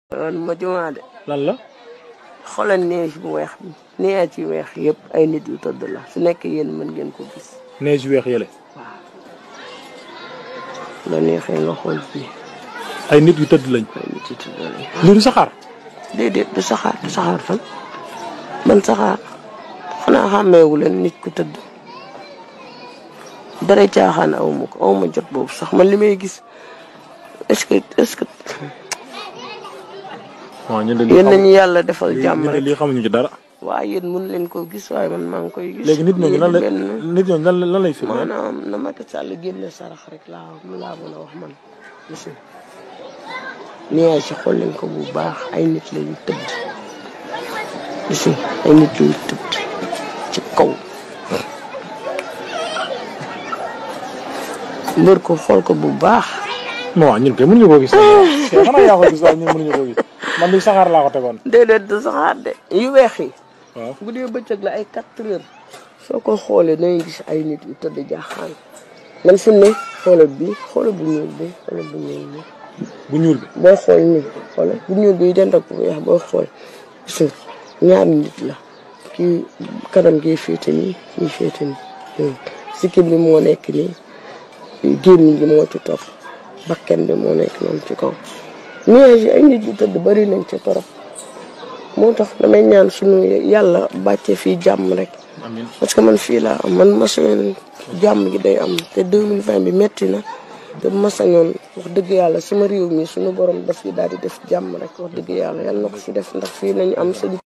woon ma jumaa de lan la xoolal neige bu weex bi neige ci weex yëpp ay nit yu tëdd la su nekk yéen mën ngeen ko gis neige yu weex yële la neexee nga xool fii ay nit yu tëdd lañ ay nit yu tëdd lañ lii du saxaar déedéet du saxaar du saxaar fan man saxaar xanaa xàmmeewu leen nit ku tëdd dara caaxaan aw ma ko aw ma jot boobu sax man li may gis est-ce que est-ce que waaw ñun de lii yéen xam- nañu yàlla defal jàmm ñun de rek lii xamuñu ci dara waaye yéen mun leen ko gis waaye man maa ngi koy gis léegi nit ñooñu lan la benn nit ñooñu lan la lan lay firndeel maanaam na Macky Sall génne sarax rek laa mu laa mën a wax man monsieur nii si xool leen ko bu baax ay nit la yu tëdd monsieur ay nit yu tëdd ci kaw mbër ko xool ko bu baax non waaw ñun kay mënuñu koo gis kay xanaa yaa ko gis waaye ñun mënuñu koo gis man li saxaar laa ko tegoon déedéet du saxaar de yu weex yi waaw bu dee bëccëg la ay quatre heures soo ko xoolee dangay gis ay nit yu tëdd jaaxaan man fi mu ne xoolal bi xoolal bu ñuul bi xoolal bu ñuul bi bu ñuul bi booy xool nii xoolal bu ñuul bi dend ak bu weex booy xool gis nga ñaari nit la kii kanam gi féete nii kii féete nii sikkim bi moo nekk nii gémmiñ gi moo ci topp bakken bi moo nekk noonu ci kaw nuage yi ay nit yu tëdd bari nañ ci torop moo tax damay ñaan sunu yàlla bàcce fii jàmm rek amiin parce que man fii laa am man ma sañoon jàmm gi day am te 2020 bi metti na te ma sañoon wax dëgg yàlla sama réew mi suñu borom daf fi daal di def jàmm rek wax dëgg yàlla yàlla na ko fi def ndax fii nañu am sëñ